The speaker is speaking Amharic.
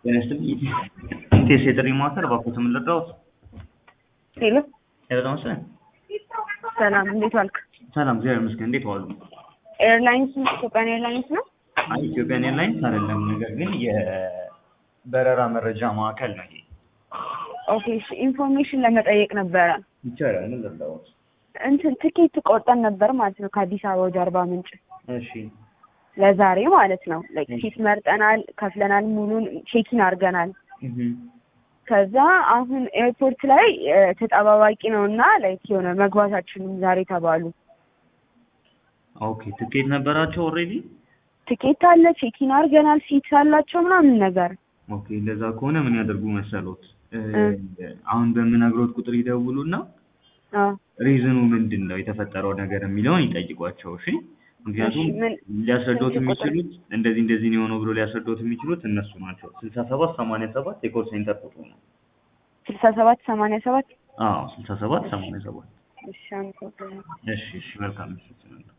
ጤና ይስጥልኝ። ኢንቴስ የጥሪ ማዕከል እባክዎት ምን ልርዳዎት? ሄሎ ሄሎ ተመስገን። ሰላም፣ እንዴት ዋልክ? ሰላም እግዚአብሔር ይመስገን። እንዴት ዋሉ? ኤርላይንስ ኢትዮጵያን ኤርላይንስ ነው? አይ ኢትዮጵያን ኤርላይንስ አይደለም፣ ነገር ግን የበረራ መረጃ ማዕከል ነው ይሄ። ኦኬ፣ እሺ፣ ኢንፎርሜሽን ለመጠየቅ ነበረ። ይቻላል። ምን ልርዳዎት? እንትን ትኬት ቆርጠን ነበር ማለት ነው ከአዲስ አበባ ወደ አርባ ምንጭ እሺ ለዛሬ ማለት ነው። ላይክ ፊት መርጠናል፣ ከፍለናል፣ ሙሉን ቼኪን አድርገናል። እህ ከዛ አሁን ኤርፖርት ላይ እ፣ ተጠባባቂ ነው እና ላይክ የሆነ መግባታችንም ዛሬ ተባሉ። ኦኬ ትኬት ነበራቸው ኦልሬዲ? ትኬት አለ፣ ቼኪን አድርገናል፣ ሲት አላቸው ምናምን ነገር ኦኬ እንደዛ ከሆነ ምን ያደርጉ መሰሎት? እ፣ እ። አሁን በምነግሮት ቁጥር ይደውሉና አዎ። ሪዝኑ ምንድን ነው የተፈጠረው ነገር የሚለውን ይጠይቋቸው። እሺ ምክንያቱም እሺ፣ ምን ሊያስረዶት ስልክ ቁጥር? የሚችሉት እንደዚህ እንደዚህ ነው የሆነው ብሎ ሊያስረዶት የሚችሉት እነሱ ናቸው። ስልሳ ሰባት ሰማንያ ሰባት የኮል ሴንተር ቁጥሩ ነው። ስልሳ ሰባት ሰማንያ ሰባት አዎ ስልሳ ሰባት ሰማንያ ሰባት እሺ፣ አመሰግናለሁ። እሺ እሺ መልካም ምሽት